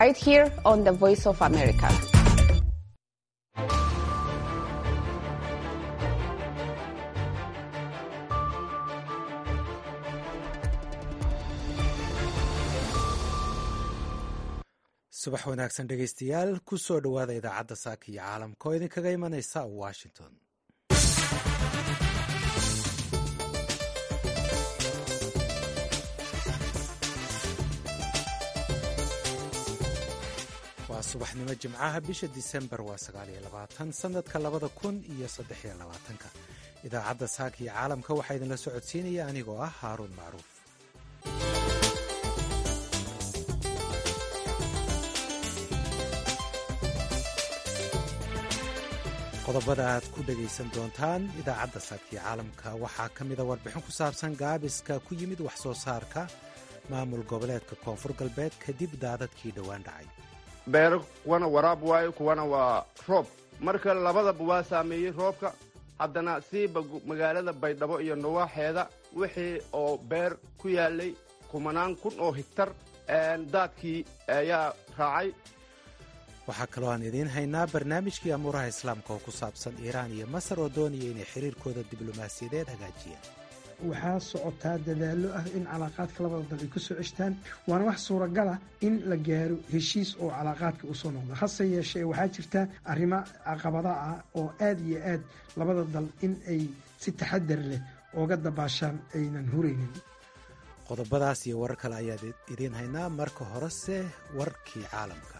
right here on the Voice of America. subax wanaagsan dhegaystayaal ku soo dhowaada idaacadda saaka iyo caalamka oo idinkaga imanaysa washington waa subaxnimo jimcaha bisha disembar waa sanadka labada kun iyo saddexiyo labaatanka idaacadda saaka iyo caalamka waxaa idinla socodsiinaya anigoo ah haaruun macruuf qodobada aad ku dhegaysan doontaan idaacadda saakii caalamka waxaa ka mida warbixin ku saabsan gaabiska ku yimid wax soo saarka maamul goboleedka koonfur galbeed kadib daadadkii dhowaan dhacay beero kuwana waraab waayo kuwana waa roob marka labadaba waa saameeyey roobka haddana siiba magaalada baydhabo iyo nawaaxeeda wixii oo beer ku yaalay kumanaan kun oo higtar daadkii ayaa raacay waxaa kaloo aan idiin haynaa barnaamijkii amuuraha islaamka oo ku saabsan iiraan iyo masar oo doonaya inay xiriirkooda diblomaasiyadeed hagaajiyaan waxaa socotaa dadaallo ah in calaaqaadka labada dal ay ku soo ceshtaan waana wax suuragala in la gaaro heshiis oo calaaqaadka u soo noqdo hase yeeshee waxaa jirta arrimo caqabada ah oo aad iyo aad labada dal in ay si taxadar leh ooga dabaashaan aynan huraynin qodobadaas iyo warar kale ayaad idiin haynaa marka horese warkii caalamka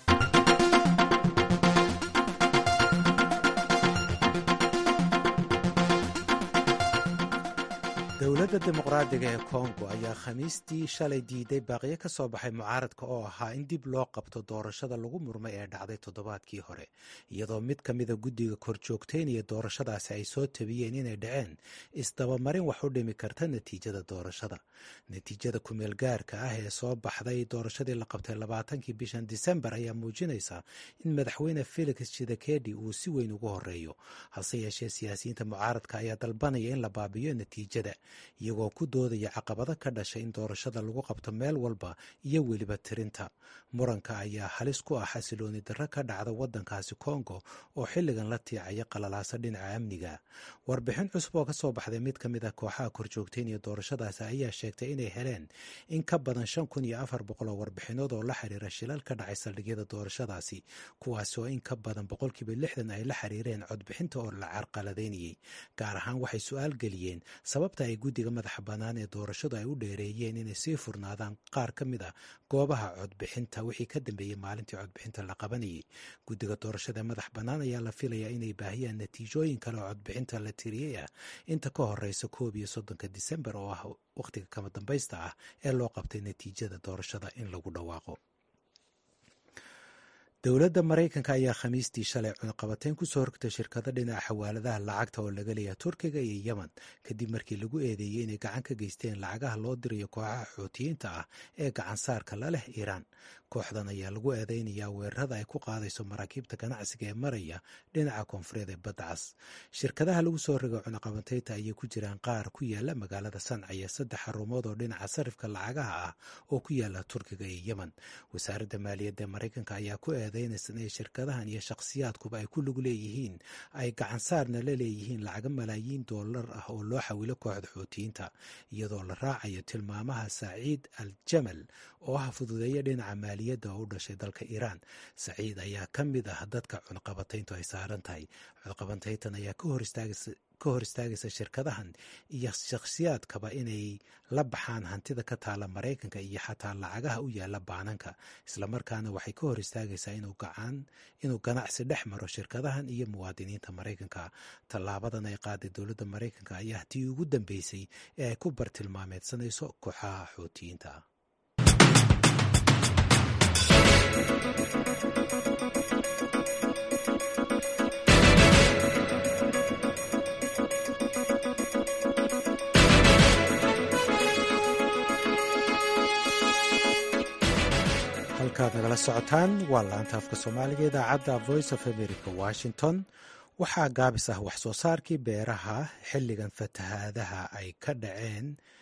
dowladda dimuqraadiga ee kongo ayaa khamiistii shalay diiday baaqiyo ka soo baxay mucaaradka oo ahaa in dib loo qabto doorashada lagu murmay ee dhacday toddobaadkii hore iyadoo mid ka mida guddiga korjoogteynaya doorashadaasi ay soo tabiyeen inay dhaceen isdabamarin wax u dhimi karta natiijada doorashada natiijada kumeel gaarka ah ee soo baxday doorashadii la qabtay labaatankii bishan disembar ayaa muujinaysa in madaxweyne felix shidakedi uu si weyn ugu horeeyo hase yeeshee siyaasiyiinta mucaaradka ayaa dalbanaya in la baabiyo natiijada iyagoo ku doodaya caqabado ka dhashay in doorashada lagu qabto meel walba iyo weliba tirinta muranka ayaa halis ku ah xasilooni darro ka dhacda waddankaasi kongo oo xilligan la tiicaya qalalaasa dhinaca amniga warbixin cusub oo ka soo baxday mid ka mid ah kooxaha korjoogteynaya doorashadaasi ayaa sheegtay inay heleen in ka badan shan kun iyo afar boqol oo warbixinood oo la xiriira shilal ka dhacay saldhigyada doorashadaasi kuwaasi oo in ka badan boqolkiiba lixdan ay la xiriireen codbixinta oo la carqaladaynayey gaar ahaan waxay su-aal geliyeen sababta ay guddiga madaxa bannaan ee doorashadu ay u dheereeyeen inay sii furnaadaan qaar ka mid a goobaha codbixinta wixii ka dambeeyey maalintii codbixinta la qabanayay guddiga doorashada ee madax bannaan ayaa la filayaa inay baahiyaan natiijooyin kale oo codbixinta la tiriyey ah inta ka horeysa koob iyo soddonka disembar oo ah wakhtiga kama dambaysta ah ee loo qabtay natiijada doorashada in lagu dhawaaqo dowladda maraykanka ayaa khamiistii shalay cunaqabateyn kusoo horgtay shirkado dhinaca xawaaladaha lacagta oo laga leeyaha turkiga iyo yemen kadib markii lagu eedeeyey inay gacan ka geysteen lacagaha loo dirayo kooxaha xuutiyiinta ah ee gacansaarka la leh iiraan kooxdan ayaa lagu eedeynayaa weerarada ay ku qaadayso maraakiibta ganacsiga ee maraya dhinaca koonfureed ee badda cas shirkadaha lagu soo rogay cunaqabateynta ayay ku jiraan qaar ku yaala magaalada sanca iyo saddex xarumood oo dhinaca sarifka lacagaha ah oo ku yaala turkiga iyo yemen wasaaradda maaliyadda ee maraykanka ayaa ku eedeynaysa inay shirkadahan iyo shakhsiyaadkuba ay ku lug leeyihiin ay gacansaarna la leeyihiin lacaga malaayiin doolar ah oo loo xawilo kooxda xuutiyiinta iyadoo la raacayo tilmaamaha saaciid al jamal oo ah fududeeya dhinaca maaliyadda oo u dhashay dalka iiraan saciid ayaa ka mid ah dadka cunaqabatayntu ay saaran tahay cunaqabateyntan ayaa ka hor istaagaysa shirkadahan iyo shakhsiyaadkaba inay la baxaan hantida ka taala maraykanka iyo xataa lacagaha u yaala baananka islamarkaana waxay ka hor istaagaysaa inuu ganacsi dhex maro shirkadahan iyo muwaadiniinta maraykanka tallaabadan ay qaaday dowladda maraykanka ayaa tii ugu dambeysay ee ay ku bartilmaameedsanayso kooxaha xuutiyiinta ah halkaad nagala socotaan waa laanta afka soomaaliga idaacadda voice of america washington waxaa gaabis ah wax soo saarkii beeraha xilligan fatahaadaha ay ka dhaceen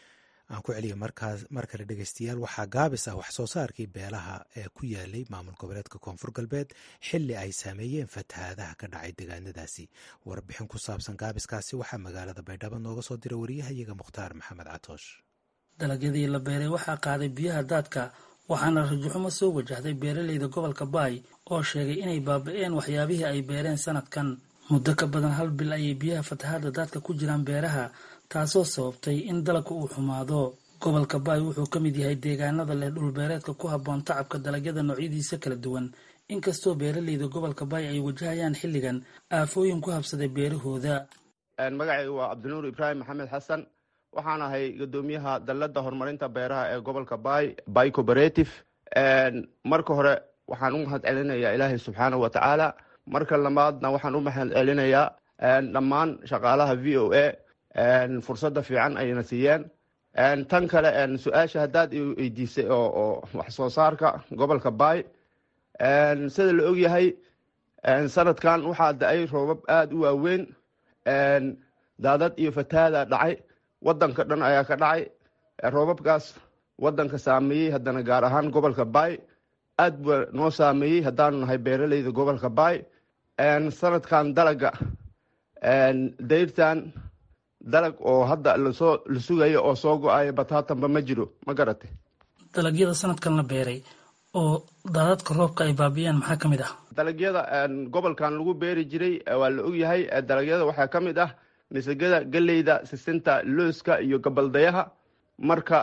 aan ku celiya markaas mar kale dhegeystayaal waxaa gaabis ah wax soo saarkii beelaha ee ku yaalay maamul goboleedka koonfur galbeed xilli ay saameeyeen fatahaadaha ka dhacay deegaanadaasi warbixin ku saabsan gaabiskaasi waxaa magaalada baydhabo nooga soo diray wariyahayaga mukhtaar maxamed catoosh dalagyadii la beeray waxaa qaaday biyaha daadka waxaana rajaxumo soo wajahday beeraleyda gobolka baay oo sheegay inay baaba-een waxyaabihii ay beereen sanadkan muddo ka badan hal bil ayay biyaha fatahaada daadka ku jiraan beeraha taasoo sababtay in dalagka uu xumaado gobolka baay wuxuu ka mid yahay deegaanada leh dhulbeereedka ku habboon tacabka dalagyada noocyadiisa kala duwan inkastoo beeraleyda gobolka baay ay wajahayaan xilligan aafooyin ku habsaday beerahooda magacaygu waa cabdinuur ibraahim maxamed xasan waxaan ahay guddoomiyaha dalladda horumarinta beeraha ee gobolka baay bay cooperative marka hore waxaan u mahad celinayaa ilaahay subxaanahu wa tacaala marka labaadna waxaan u mahad celinayaa dhammaan shaqaalaha v o a fursadda fiican ayna siiyeen tan kale su-aasha haddaad weydiisay oo wax soo saarka gobolka baay sida la ogyahay sanadkan waxaa da-ay roobab aada u waaweyn daadad iyo fatahaada dhacay wadanka dhan ayaa ka dhacay roobabkaas wadanka saameeyey haddana gaar ahaan gobolka baay aad bua noo saameeyey haddaanu nahay beeraleyda gobolka baay sanadkan dalaga dayrtan dalag oo hadda lasoo la sugayo oo soo go-ayo bataatanba ma jiro ma garate dalagyada sanadkan la beeray oo daadadka roobka ay baabiyaan maxaa ka mid ah dalagyada gobolkan lagu beeri jiray waa la ogyahay dalagyada waxaa ka mid ah misagada geleyda sisinta looska iyo gabaldayaha marka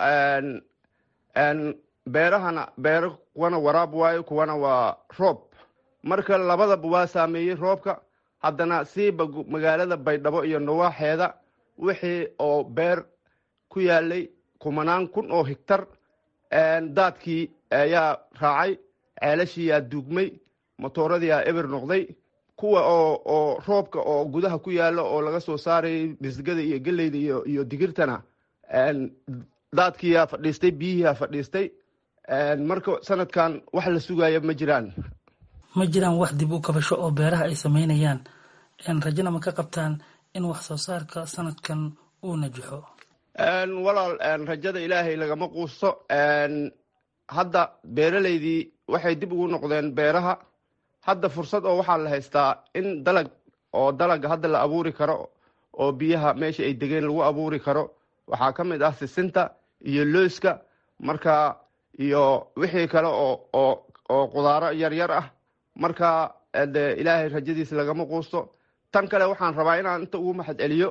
beerahana beero kuwana waraab waayo kuwana waa roob marka labadaba waa saameeyey roobka haddana siiba magaalada baydhabo iyo nawaaxeeda wixii oo beer ku yaalay kumanaan kun oo higtar daadkii ayaa raacay ceelashiiyaa duugmay motooradii eber noqday kuwa oo oo roobka oo gudaha ku yaalo oo laga soo saarayay misgada iyo geleyda iyo iyo digirtana daadkiiyaa fadhiistay biyihiiyaa fadhiistay marka sanadkan wax la sugaya ma jiraan ma jiraan wax dib u kabasho oo beeraha ay sameynayaan rajana ma ka qabtaan in wax soo saarka sanadkan uu najaxo walaal rajada ilaahay lagama quusto hadda beeraleydii waxay dib ugu noqdeen beeraha hadda fursad oo waxaa la haystaa in dalag oo dalaga hadda la abuuri karo oo biyaha meesha ay degeen lagu abuuri karo waxaa ka mid ah sisinta iyo looska marka iyo wixii kale oo oo oo qudaaro yaryar ah marka de ilaahay rajadiisa lagama quusto tan kale waxaan rabaa inaan inta ugu maxad celiyo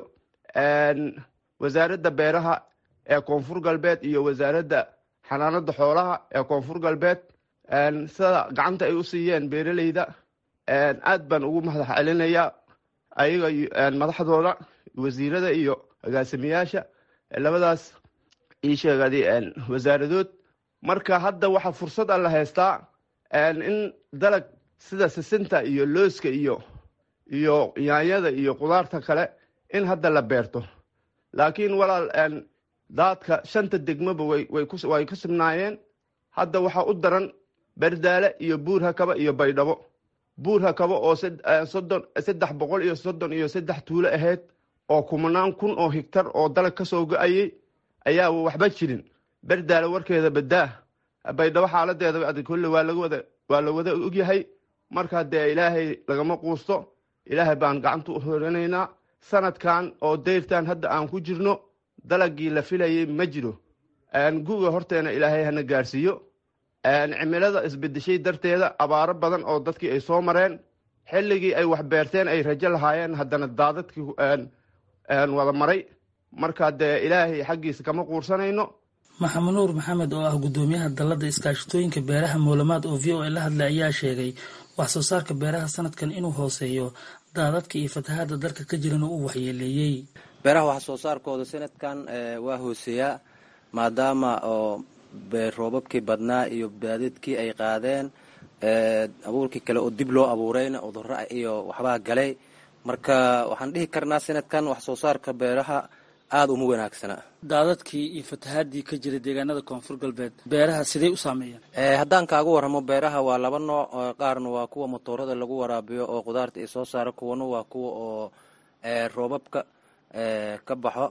wasaaradda beeraha ee koonfur galbeed iyo wasaaradda xanaanada xoolaha ee koonfur galbeed sida gacanta ay u siiyeen beeraleyda aad baan ugu mahad celinayaa ayaga madaxdooda wasiirada iyo agaasimayaasha labadaas ii sheegadi wasaaradood marka hadda waxaa fursad a la haystaa in dalag sida sisinta iyo looska iyo iyo yaanyada iyo qudaarta kale in hadda la beerto laakiin walaal daadka shanta degmoba way ku sibnaayeen hadda waxaa u daran berdaale iyo buur hakaba iyo baydhabo buur hakaba oo soddon saddex boqol iyo soddon iyo saddex tuulo ahayd oo kumanaan kun oo higtar oo dalag ka soo go-ayay ayaa waxba jirin berdaale warkeeda badaa baydhabo xaaladeeda kolle waa lagawada waa la wada ogyahay markaa dee ilaahay lagama quusto ilaahay baan gacanta u horanaynaa sanadkan oo dayrtan hadda aan ku jirno dalagii la filayay ma jiro guga horteena ilaahay hana gaarsiiyo cimilada isbedeshay darteeda abaaro badan oo dadkii ay soo mareen xilligii ay wax beerteen ay rajo lahaayeen haddana daadadkii wada maray marka dee ilaahay xaggiisa kama quursanayno maxamed nuur maxamed oo ah guddoomiyaha dalladda iskaashatooyinka beeraha moolamaad oo v o a la hadlay ayaa sheegay wax soo saarka beeraha sanadkan inuu hooseeyo daadadka iyo fatahaada dalka ka jirana uu waxyeeleeyey beeraha wax soo saarkooda sanadkan waa hooseeyaa maadaama oo roobabkii badnaa iyo baadidkii ay qaadeen abuurkii kale oo dib loo abuurayna cudurro iyo waxbaa galay marka waxaan dhihi karnaa sanadkan wax soo saarka beeraha aada uma wanaagsana daadadkii iyo fatahaadii ka jira deegaanada koonfur galbeed beeraha sidey u saameeyeen haddaan kaaga warramo beeraha waa laba nooc qaarna waa kuwa motoorada lagu waraabiyo oo qudaarta ay soo saaro kuwana waa kuwa oo roobabka ka baxo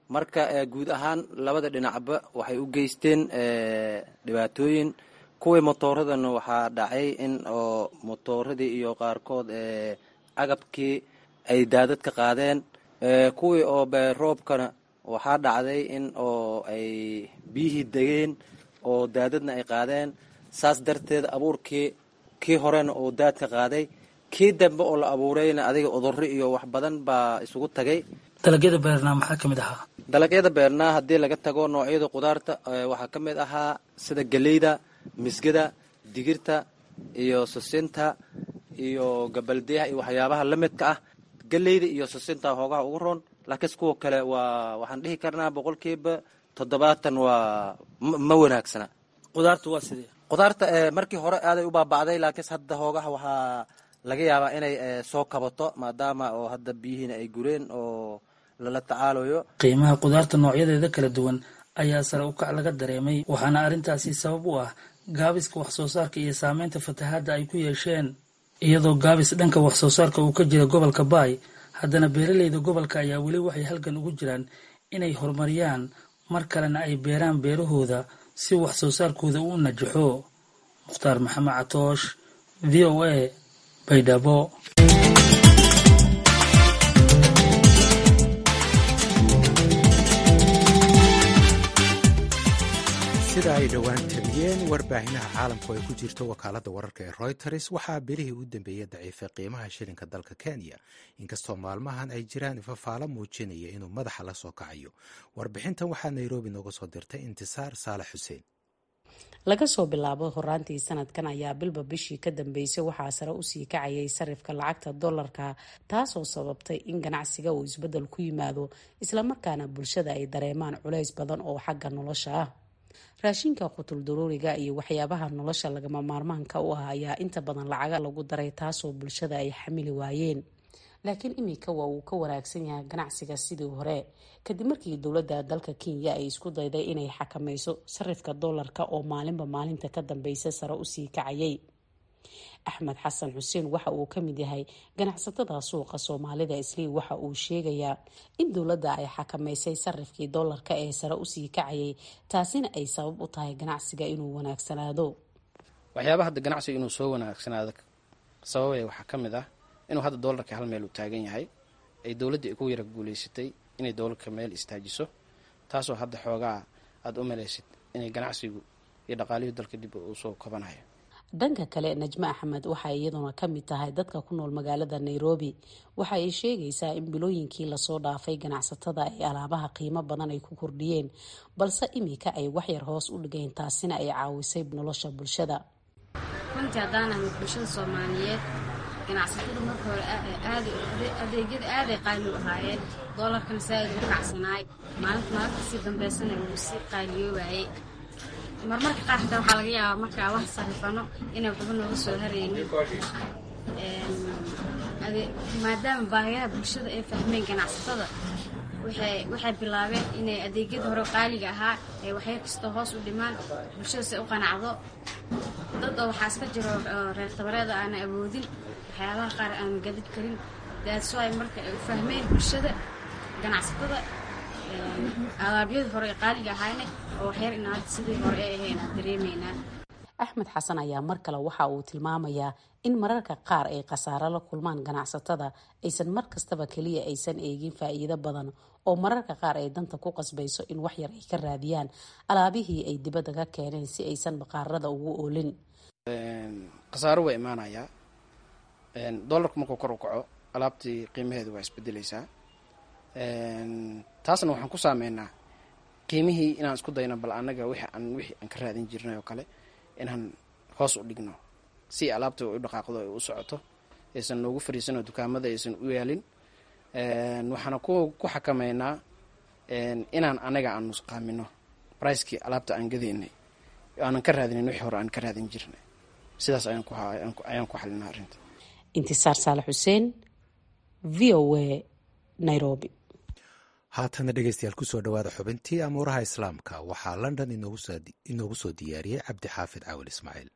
marka guud ahaan labada dhinacba waxay u geysteen dhibaatooyin kuwii motooradana waxaa dhacay in oo motooradii iyo qaarkood agabkii ay daadad ka qaadeen kuwii oo roobkana waxaa dhacday in oo ay biyihii degeen oo daadadna ay qaadeen saas darteed abuurkii kii horena oo daad ka qaaday kii dambe oo la abuurayna adiga udurro iyo wax badan baa isugu tagay dalagyada beernaa maxaa ka mid ahaa dalagyada beernaa haddii laga tago noocyada qudaarta waxaa ka mid ahaa sida geleyda misgada digirta iyo susinta iyo gabaldeyaha iyo waxyaabaha la midka ah geleyda iyo susinta hoogaha ugu roon laakiinse kuwa kale waa waxaan dhihi karnaa boqolkiiba toddobaatan waa ma wanaagsana qudaarta waa sidee qudaarta markii hore aaday u baaba'day laakiinse hadda hoogaha waxaa laga yaabaa inay soo kabato maadaama oo hadda biyihiina ay gureen oo lala tacaalayo qiimaha qudaarta noocyadeeda kala duwan ayaa sare u kac laga dareemay waxaana arrintaasi sabab u ah gaabiska wax soo saarka iyo saameynta fatahaadda ay ku yeesheen iyadoo gaabis dhanka wax soo saarka uu ka jira gobolka baay haddana beeraleyda gobolka ayaa weli waxay halgan ugu jiraan inay horumariyaan mar kalena ay beeraan beerahooda si wax soo saarkooda u najaxo mukhtaar maxamed catoosh v o a baydhabo sida ay dhowaan tabiyeen warbaahinnaha caalamku ay ku jirto wakaaladda wararka ee royters waxaa bilihii u dambeeyey daciifay qiimaha shilinka dalka kenya inkastoo maalmahan ay jiraan ifafaalo muujinaya inuu madaxa la soo kacayo warbixintan waxaa nairobi nooga soo dirtay intisaar saalax xuseen laga soo bilaabo horaantii sanadkan ayaa bilba bishii ka dambeysay waxaa sare usii kacayay sarifka lacagta dollarka taasoo sababtay in ganacsiga uu isbedel ku yimaado islamarkaana bulshada ay dareemaan culays badan oo xagga nolosha ah raashinka qutul daruuriga iyo waxyaabaha nolosha lagama maarmaanka u ah ayaa inta badan lacaga lagu daray taasoo bulshada ay xamili waayeen laakiin iminka waa uu ka wanaagsan yahay ganacsiga sidii hore kadib markii dowladda dalka kenya ay isku dayday inay xakameyso sarifka doolarka oo maalinba maalinta ka dambeysa sare usii kacayay axmed xasan xuseen waxa uu ka mid yahay ganacsatada suuqa soomaalida islii waxa uu sheegayaa in dowladda ay xakameysay sarifkii doolarka ee sare usii kacayay taasina ay sabab u tahay ganacsiga inuu wanaagsanaado waxyaaba hadda ganacsiga inuu soo wanaagsanaado sababaya waxaa ka mid ah inuu hadda doolarka hal meel uu taagan yahay ay dowladdii ku yara guuleysatay inay doolarka meel istaajiso taasoo hadda xoogaa aada u malaysid inay ganacsigu iyo dhaqaalihii dalka dib uu soo kabanayo dhanka kale najmo axmed waxay iyaduna ka mid tahay dadka ku nool magaalada nairobi waxa ay sheegaysaa in bilooyinkii lasoo dhaafay ganacsatada ay alaabaha qiimo badan ay ku kordhiyeen balse iminka ay waxyar hoos u dhigeen taasina ay caawisay nolosha bulshada runtii haddaan ahay bulshada soomaaliyeed ganacsatada marka hore adeegyada aaday qaali u ahaayeen doolarkana saaid u kacsanaay maalinta maalinta sii dambeysana wuu sii qaaliyoobayay marmarka qaar xitaa waxaa laga yaabaa markaa wax sarifano inay waxba nooga soo haraynin maadaama baahiyaha bulshada ay fahmeen ganacsatada waxay bilaabeen inay adeegyada hore qaaliga ahaa ay waxyar kastoo hoos u dhimaan bulshada si u qanacdo dad oo waxaa iska jiro reer tabareeda aana awoodin waxyaabaha qaar aan gadid karin daadso ay marka ay u fahmeen bulshada ganacsatada alaabyadii hore ee qaaliga ahayna oo waxyar in hadda sidii hore ay ahayn aan dareemaynaa axmed xasan ayaa mar kale waxa uu tilmaamayaa in mararka qaar ay khasaaro la kulmaan ganacsatada aysan mar kastaba keliya aysan eegin faa'iido badan oo mararka qaar ay danta ku qasbayso in waxyar ay ka raadiyaan alaabihii ay dibadda ka keeneen si aysan baqaarada ugu oolin khasaaro waa imaanayaa doolarku markuu kor u kaco alaabtii qiimaheedu waa isbedeleysaa taasna waxaan ku saameynaa qiimihii inaan isku dayno bal annaga wixi aan wixii aan ka raadin jirnay oo kale inaan hoos u dhigno si alaabta u dhaqaaqdo ay u socoto aysan noogu fariisanoo dukaamada aysan u yaalin waxaana ku ku xakameynaa inaan anaga aan nusqaamino bricekii alaabta aan gadaynay aanan ka raadinin wixii hore aan ka raadin jirnay sidaas ayaan ku xalinaa arrinta intisaar saalax xuseen v o a nairobi haatana dhegeystayaal kusoo dhawaada xubintii amuuraha islaamka waxaa london inoogu soo diyaariyey cabdi xaafid caawil ismaaciil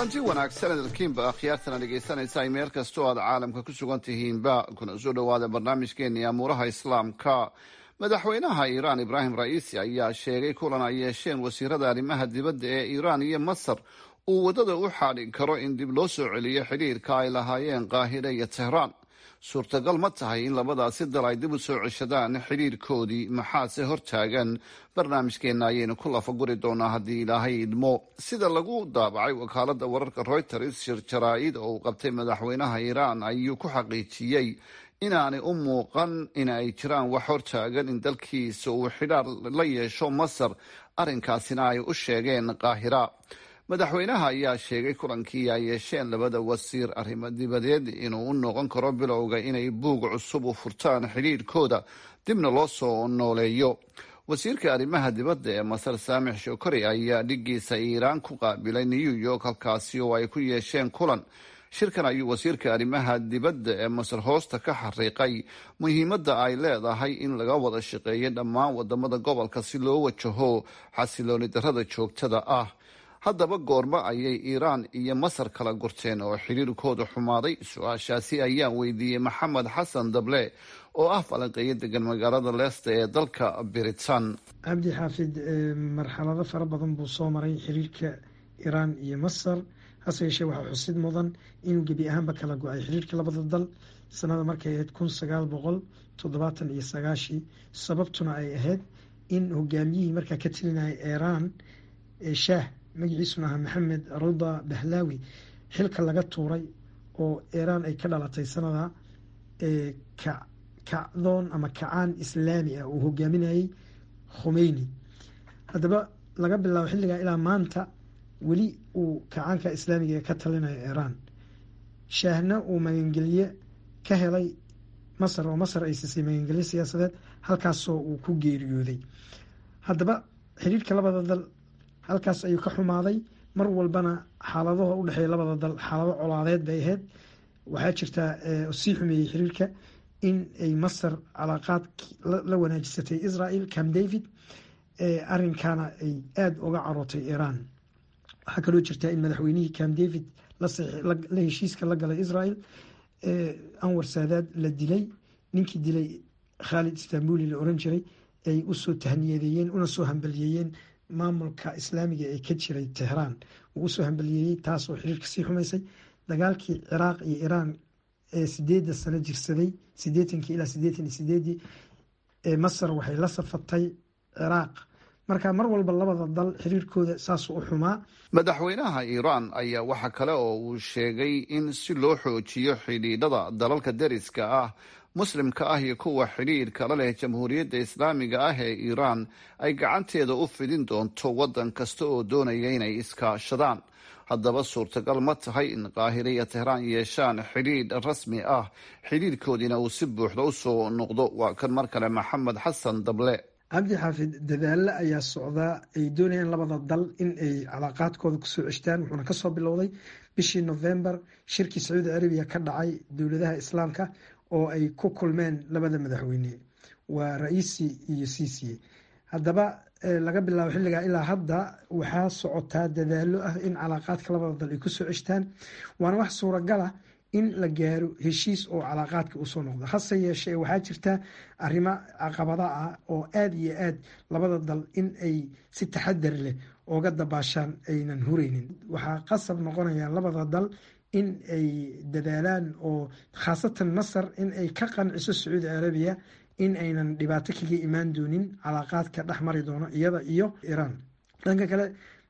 kulanti wanaagsan edalkiinba akhyaartana dhegaysanaysa ay meel kastoo aad caalamka ku sugan tihiinba kuna soo dhowaada barnaamijkeennii amuuraha islaamka madaxweynaha iiraan ibraahim ra'iisi ayaa sheegay kulan ay yeesheen wasiirada arrimaha dibadda ee iiraan iyo masar uu waddada u xaadhin karo in dib loo soo celiyo xidhiirka ay lahaayeen qaahire iyo tehraan suurtagal ma tahay in labadaasi dal ay dib u soo ceshadaan xidhiirkoodii maxaase hortaagan barnaamijkeenna ayaynu ku lafaguri doonaa haddii ilaahay idmo sida lagu daabacay wakaaladda wararka reuters shir jaraa-id oo uu qabtay madaxweynaha iiraan ayuu ku xaqiijiyey inaanay u muuqan in ay jiraan wax hortaagan in dalkiisa uu xidhaar la yeesho masar arrinkaasina ay u sheegeen qaahira madaxweynaha ayaa sheegay kulankii ay yeesheen labada wasiir arrimo dibadeed inuu u noqon karo bilowga inay buug cusub u furtaan xidhiirhkooda dibna loo soo nooleeyo wasiirka arrimaha dibadda ee masar saamix shokori ayaa dhigiisa iiraan ku qaabilay new york halkaasi oo ay ku yeesheen kulan shirkan ayuu wasiirka arrimaha dibadda ee masar hoosta ka xariiqay muhiimadda ay leedahay in laga wada shaqeeyo dhammaan wadamada gobolka si loo wajaho xasilooni darrada joogtada ah haddaba goormo ayay iiraan iyo masar kala gurteen oo xidhiirkooda xumaaday su-aashaasi ayaan weydiiyey maxamed xasan dable oo ah falanqeeyo degan magaalada leesta ee dalka biritan cabdi xaafid marxalado fara badan buu soo maray xiriirka iiraan iyo masar hase yeeshee waxaa xusid mudan inuu gebi ahaanba kala go-ay xiriirka labada dal sanada markay ahayd kun sagaal boqol toddobaatan iyo sagaashii sababtuna ay ahayd in hogaamiyihii markaa ka telinaya iiraan shaah magaciisuna ahaa maxamed ruda bahlaawi xilka laga tuuray oo iiraan ay ka dhalatay sanada kacdoon ama kacaan islaami ah uu hogaaminayay khumeyni haddaba laga bilaabo xilligaa ilaa maanta weli uu kacaanka islaamiga ka talinayo iiraan shaahna uu magangelye ka helay masar oo masar ay siisay magangelye siyaasadeed halkaasoo uu ku geeriyooday haddaba xiriirka labada dal halkaas ayuu ka xumaaday mar walbana xaaladaha udhexeeya labada dal xaalado colaadeed bay ahayd waxaa jirtaa sii xumeeyey xiriirka in ay masar calaaqaad la wanaajisatay israel cam david arinkana ay aada uga carootay iiraan waxaa kaloo jirtaa in madaxweynihii cam david la heshiiska la galay israel anwar saadaad la dilay ninkii dilay khaalid istanbuli la oran jiray ay usoo tahniyadeeyeen una soo hambaliyeeyeen maamulka islaamiga ee ka jiray tehraan uu usoo hambaliyeeyey taasoo xiriirka sii xumaysay dagaalkii ciraaq iyo iiraan ee sideeda sano jirsaday sideetankii ilaa sideetan iyo sideedii masar waxay la safatay ciraaq marka mar walba labada dal xiriirkooda saasuu u xumaa madaxweynaha iiraan ayaa waxa kale oo uu sheegay in si loo xoojiyo xidhiidhada dalalka deriska ah muslimka ah iyo kuwa xidhiirka la leh jamhuuriyadda islaamiga ah ee iiraan ay gacanteeda u fidin doonto waddan kasta oo doonaya inay iskaashadaan haddaba suurtagal ma tahay in qaahire iyo tehraan yeeshaan xidhiidh rasmi ah xidhiirkoodiina uu si buuxda u soo noqdo waa kan mar kale maxamed xasan dable cabdi xaafid dadaalo ayaa socdaa ay doonayaan labada dal in ay calaaqaadkooda kusoo ceshtaan wuxuuna kasoo bilowday bishii novembar shirkii sacuudi carabiya ka dhacay dowladaha islaamka oo ay ku kulmeen labada madaxweyne waa ra-iisi iyo siisiye haddaba laga bilaabo xilligaa ilaa hadda waxaa socotaa dadaalo ah in calaaqaadka labada dal ay kusoo ceshtaan waana wax suuragala in la gaaro heshiis oo calaaqaadka usoo noqdo hase yeeshee waxaa jirta arrimo caqabada ah oo aada iyo aad labada dal in ay si taxadar leh ooga dabaashaan aynan hureynin waxaa qasab noqonaya labada dal in ay dadaalaan oo khaasatan masar in ay ka qanciso sacuudi carabiya in aynan dhibaato kaga imaan doonin calaaqaadka dhex mari doono iyada iyo iiraan dhanka kale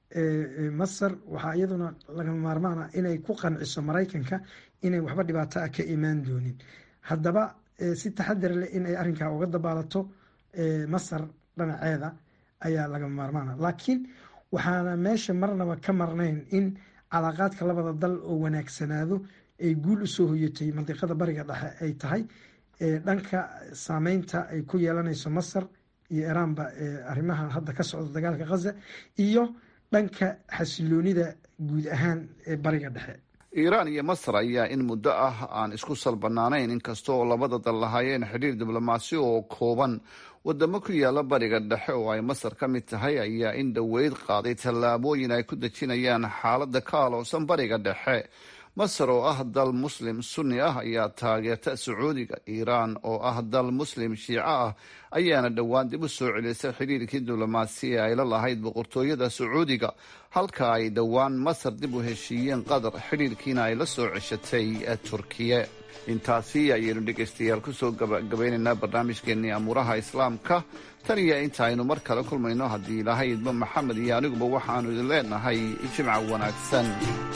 masar waxaa iyaduna lagama maarmaana inay ku qanciso maraykanka inay waxba dhibaato ah ka imaan doonin haddaba si taxadar leh in ay arrinkaa uga dabaalato masar dhinaceeda ayaa lagama maarmaana laakiin waxaana meesha marnaba ka marnayn in calaaqaadka labada dal oo wanaagsanaado ay guul usoo hoyatay mandiqada bariga dhexe ay tahay dhanka saameynta ay ku yeelanayso masar iyo iiraanba arrimaha hadda ka socda dagaalka khaza iyo dhanka xasiloonida guud ahaan ee bariga dhexe iiraan iyo masar ayaa in muddo ah aan isku salbanaanayn inkasta oo labada dal lahaayeen xidhiir diblomaasi oo kooban wadamo ku yaala bariga dhexe oo ay masar ka mid tahay ayaa in dhoweyd qaaday tallaabooyin ay ku dejinayaan xaaladda ka aloosan bariga dhexe masar oo ah dal muslim sunni ah ayaa taageerta sacuudiga iiraan oo ah dal muslim shiico ah ayaana dhowaan dib u soo celisay xidhiirkii diblomaasi ee ay la lahayd boqortooyada sacuudiga halka ay dhowaan masar dib u heshiiyeen qatar xidhiirkiina ay la soo ceshatay turkiye intaasi ayaynu dhegaystayaal kusoo gabagabaynaynaa barnaamijkeenii amuuraha islaamka tan iyo inta aynu mar kale kulmayno haddii ilaahay idmo maxamed iyo aniguba waxaanu idin leenahay jimca wanaagsan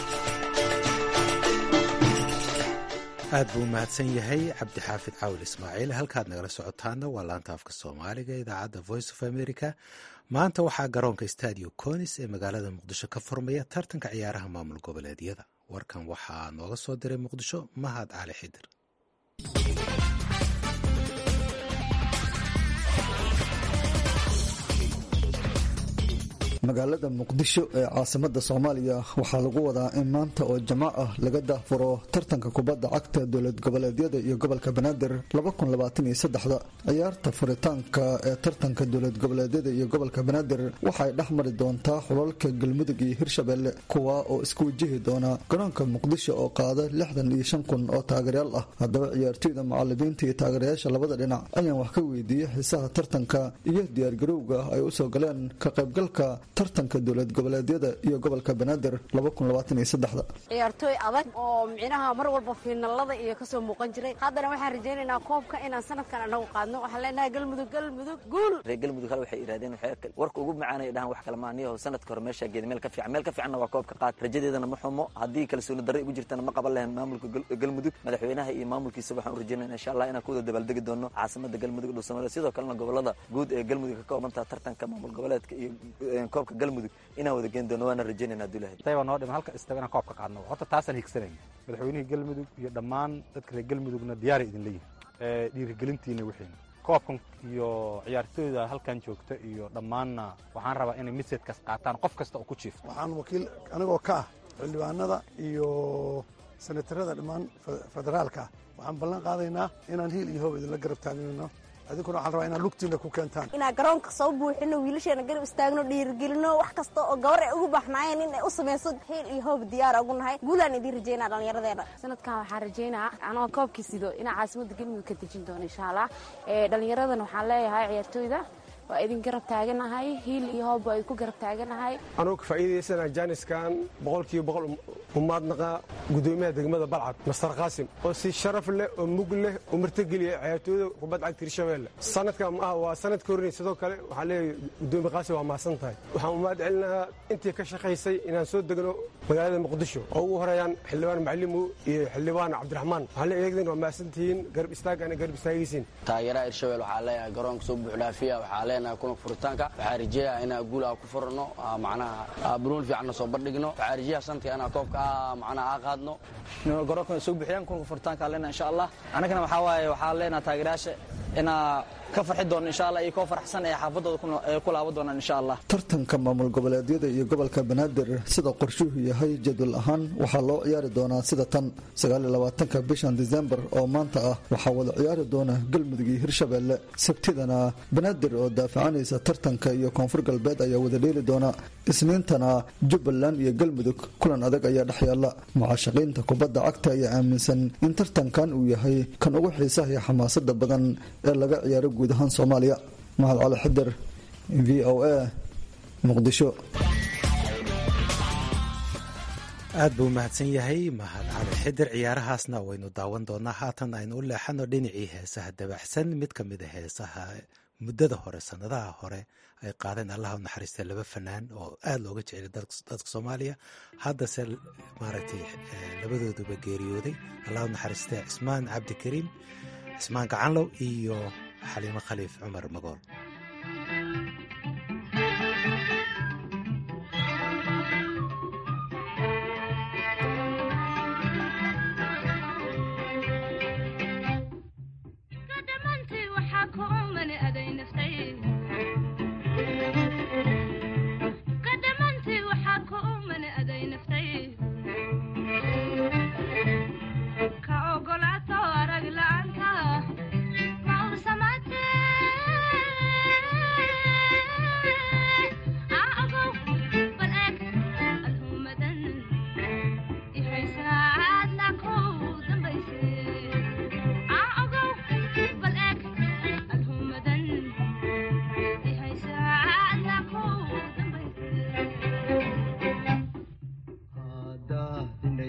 aad buu umahadsan yahay cabdixaafid caawil ismaaciil halkaad nagala socotaana waa laanta afka soomaaliga idaacadda voice of america maanta waxaa garoonka stadio conis ee magaalada muqdisho ka furmaya tartanka ciyaaraha maamul goboleedyada warkan waxaa nooga soo diray muqdisho mahad cali xidir magaalada muqdisho ee caasimada soomaaliya waxaa lagu wadaa in maanta oo jamac ah laga daahfuro tartanka kubadda cagta dowlad goboleedyada iyo gobolka banaadir ciyaarta furitaanka ee tartanka dowlad goboleedyada iyo gobolka banaadir waxay dhex mari doontaa xulalka galmudug iyo hirshabelle kuwa oo isku wajihi doona garoonka muqdisho oo qaada lixdan iyo shan kun oo taageeryaal ah haddaba ciyaartoyda macalimiinta iyo taageerayaasha labada dhinac ayaan wax ka weydiiyey xiisaha tartanka iyo diyaargarowga ay usoo galeen ka qaybgalka tartanka dowlad goboleedyada iyo gobolka banaadir ciyaartooy adag oo micnaha mar walba fiinalada iyo kasoo muuqan jiray haddana waxaan rajaynaynaa koobka inaan sanadkan anagu qaadno waxaan leenahay galmudug galmudug guul reer galmudug hal waxay yidhahdeen warka ugu macaanay dhahan wax kale maaniyaho sanadka hore meeshaa geeda meel ka fiican meel ka fiicanna waa koobka qaad rajadeedana ma xumo haddii kalsooni darre igu jirtana ma qaban lahayn maamulka galmudug madaxweynaha iyo maamulkiisa waxaan u rajaynayna insha allah inaan ku wada dabaaldegi doono caasimada galmudug dhuusamareed sidoo kalena gobolada guud ee galmudug ka koobantaha tartanka maamul goboleedka iyo koobka galmudug inaan wada geen doono waana rajaynayna abdullahi tayba noo dhiman halka istaba inaan koobka qaadno horta taasaan higsanayna madaxweynihii galmudug iyo dhammaan dadka reer galmudugna diyaaray idin leeyihin dhiirigelintiina wixiina koobkan iyo ciyaartooyda halkan joogta iyo dhammaanna waxaan rabaa inay misedkaas qaataan qof kasta oo ku jiifto waxaan wakiil anigoo ka ah xildhibaanada iyo senatarada dhammaan federaalka waxaan ballan qaadaynaa inaan hiil iyo hoob idinla garab taagnayno adinkuna waxaan rabaa inaad lugtiina ku keentaan inaan garoonka soo buuxino wiilasheena garab istaagno dhiirigelino wax kasta oo gabar ay ugu baxnaayeen in ay u samayso hiil iyo hoob diyaara ugu nahay guulaan idiin rajaynaa dhallinyaradeena sanadkan waxaan rajaynaa anoo koobkii sido inaan caasimada galmudug ka dejin doono insha allah dhallinyaradan waxaan leeyahay ciyaartooyda waa idin garab taaganahay hiil iyo hoob waa idinku garab taaganahay anugu ka faa'iidaysana jaaniskan boqolkiiba boqol umaadnaqa gudoomiyaha degmada balcad mastar qaasim oo si sharaf leh oo mug leh oo martageliya ciyaartooyda kubad cagta hirshabeelle sanadkan ma ah waa sanadka hornay sidoo kale waxaan leeyahay gudoomiye qaasim waa mahadsan tahay waxaan umaad celinahaa intii ka shaqaysay inaan soo degno magaalada muqdisho oo ugu horeeyaan xildhibaan macalimu iyo xildhibaan cabdiraxmaan waxaan leeyahay iyagdan waa mahadsan tihiin garab istaagana garab istaagaysiin taageeraha hirshabelle waxaa leeyahay garoonka soo buuxdhaafiya waxaa leenahay kulanka furitaanka waxaa rajeeyaa inaa guul aa ku furano macnaha buruun fiicanna soo bandhigno waxaa rajeeyaa sanadka inaa koobka macnaha aa qaadno garoonka soo buuxiyaan kulanka furitaanka leenahay insha allah annagana waxaa waaye waxaa leenahay taageerayaasha inaa ka farxi doono insha allah iyo koo farxsan ee xaafadooda ku laaban doonaan insha allah tartanka maamul goboleedyada iyo gobolka banaadir sida qorshuhu yahay jadwal ahaan waxaa loo ciyaari doonaa sida tan sagaaliyolabaatanka bishan disembar oo maanta ah waxaa wada ciyaari doona galmudug iyo hirshabeelle sabtidana banaadir oo daafacanaysa tartanka iyo koonfur galbeed ayaa wada dheeli doona isniintana jubbaland iyo galmudug kulan adag ayaa dhex yaalla mucaashaqiinta kubadda cagta ayaa aaminsan in tartankan uu yahay kan ugu xiisaha iyo xamaasada badan ee laga ciyaaro guud ahaan soomaaliya mahad cali xidir v o a muqdisho aad buu mahadsan yahay mahad cali xidir ciyaarahaasna waynu daawan doonaa haatan aynu u leexano dhinacii heesaha dabaxsan mid ka mid a heesaha muddada hore sannadaha hore ay qaadeen allaha u naxariista laba fanaan oo aada looga jeceliy dadka soomaaliya haddase maaragtay labadooduba geeriyooday allaha u naxariista cismaan cabdikariim cismaan gacanlow iyo xaliimo khaliif cumar magool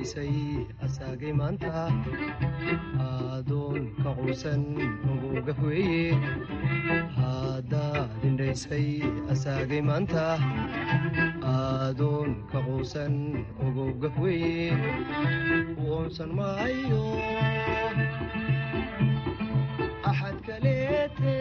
indhaysay asaagay maanta aadoon ka quusan ogowga weeye haddaad indhaysay asaagay maanta aadoon ka quusan ogowga weeye uunsan maayo axad kaleete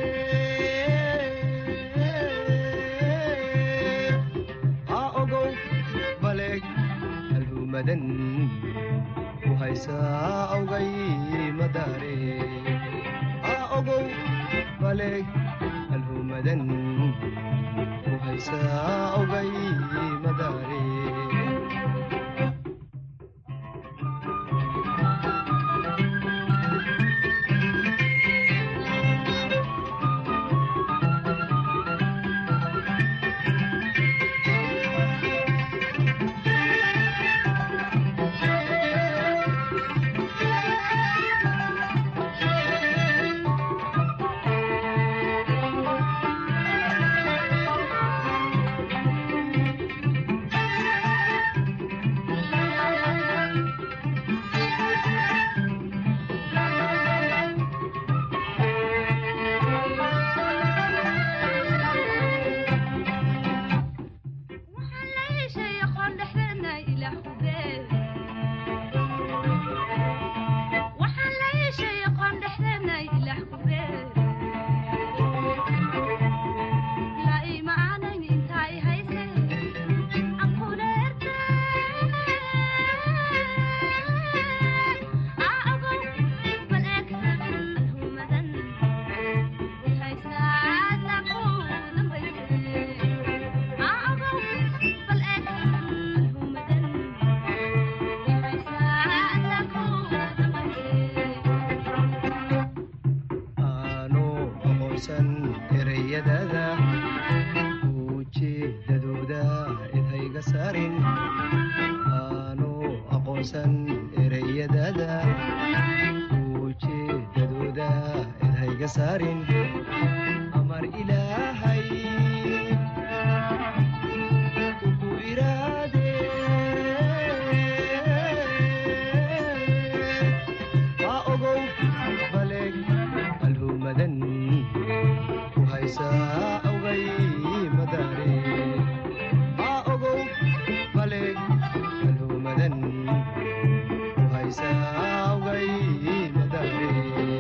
ha ogow baleeg alhumadan ku haysaa awgay madaare ha ogow baleeg alhumadan ku haysaa awgay madaare ereyadada ujeedadooda idhayga saarin aanu aqoonsan ereyadada ujeedadooda idhayga saarin amar ilaahay ugu iraade ha ogow baleeg alhumadan ku haysaa awgay madaare ha ogow baleeg alhumadan ku haysaa awgay madaare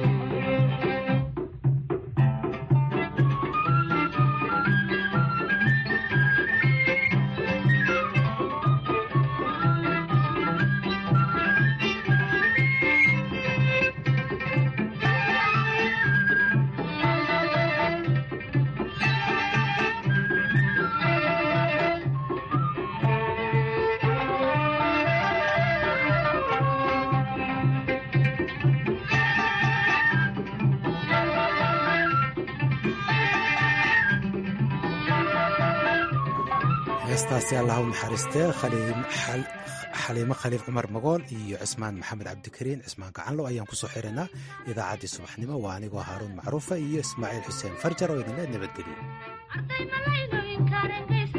heestaasi allah u naxariistee xaliimo khaliif cumar magool iyo cismaan maxamed cabdikariin cismaan gacanlo ayaan kusoo xirinaa idaacaddii subaxnimo waa anigoo haaruun macruufa iyo ismaaciil xuseen farjar oo idinle nabadgelyo